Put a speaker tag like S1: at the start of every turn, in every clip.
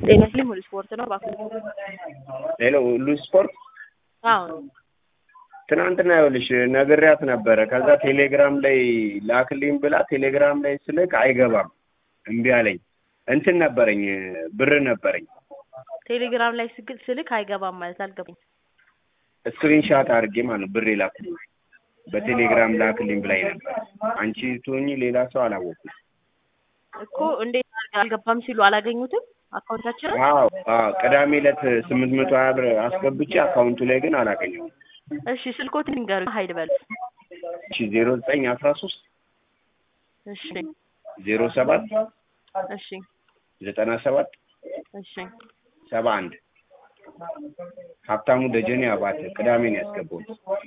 S1: ጤና ይስጥልኝ ሙሉ ስፖርት ነው እባክዎ።
S2: ሄሎ ሁሉ ስፖርት
S1: አዎ
S2: ትናንትና ይኸውልሽ ነግሬያት ነበረ። ከዛ ቴሌግራም ላይ ላክልኝ ብላ ቴሌግራም ላይ ስልክ አይገባም እምቢ አለኝ። እንትን ነበረኝ ብር ነበረኝ
S1: ቴሌግራም ላይ ስግል ስልክ አይገባም ማለት አልገባኝ።
S2: ስክሪንሻት አድርጌ ማለት ነው ብር ላክልኝ በቴሌግራም ላክልኝ ብላኝ ነበር። አንቺ ትሆኚ ሌላ ሰው አላወኩም።
S1: እኮ እንዴት አድርገው አልገባም ሲሉ አላገኙትም አካውንታችንን?
S2: አዎ አዎ ቅዳሜ ዕለት ስምንት መቶ ሀያ ብር አስገብቼ አካውንቱ ላይ ግን አላገኘሁም።
S1: እሺ ስልኮትን ንገሩ ሀይል በል
S2: እሺ ዜሮ ዘጠኝ አስራ ሶስት
S1: እሺ
S2: ዜሮ ሰባት
S1: እሺ
S2: ዘጠና ሰባት
S1: እሺ
S2: ሰባ አንድ ሀብታሙ ደጀኔ አባተ ቅዳሜ ነው ያስገባሁት።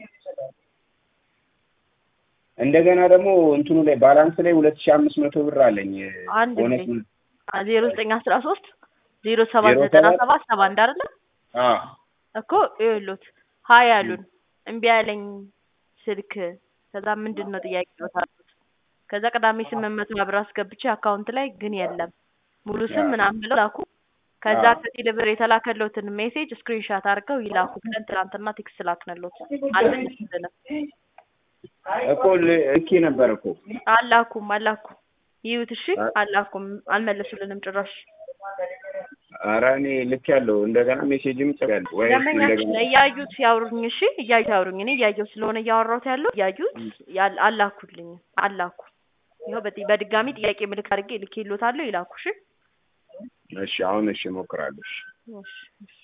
S2: እንደገና ደግሞ እንትኑ ላይ ባላንስ ላይ ሁለት ሺህ አምስት መቶ ብር አለኝ
S1: አንድ
S2: ቦነስ
S1: ጊዜ ዜሮ ዘጠኝ አስራ ሶስት ዜሮ ሰባት
S2: ዜሮ
S1: ዘጠና
S2: ሰባት
S1: ሰባት ሰባ አንድ አይደለ
S2: አዎ
S1: እኮ ይኸውልዎት ሀይ አሉን እምቢ ያለኝ ስልክ ከዛ ምንድን ነው ጥያቄ ይወታሉት ከዛ ቅዳሜ ስምንት መቶ ብር አስገብቼ አካውንት ላይ ግን የለም ሙሉ ስም ምናምን ብለው ላኩ ከዛ
S2: አዎ።
S1: ከቴሌ ብር የተላከለትን ሜሴጅ ስክሪንሻት አድርገው ይላኩ ብለን ትናንትና ቴክስት ላክንሎት አልመለሱልንም
S2: እኮ ል- ልኬ ነበር እኮ
S1: አላኩም አላኩም ይዩት እሺ
S2: አ-
S1: አላኩም አልመለሱልንም ጭራሽ
S2: ኧረ እኔ ልክ ያለው እንደገና ሜሴጅም ጽፌያለሁ ወይ
S1: ደንበኛችን
S2: እንደገና
S1: እያዩት ያውሩኝ እሺ እያዩት ያውሩኝ እኔ እያየሁ ስለሆነ እያወራሁት ያለው እያዩት ያል- አላኩልኝ አላኩ ይኸው በጥ- በድጋሚ ጥያቄ ምልክት አድርጌ ልኬልዎታለሁ ይላኩ እሺ
S2: እሺ አሁን እሺ እሞክራለሁ እሺ
S1: እሺ እሺ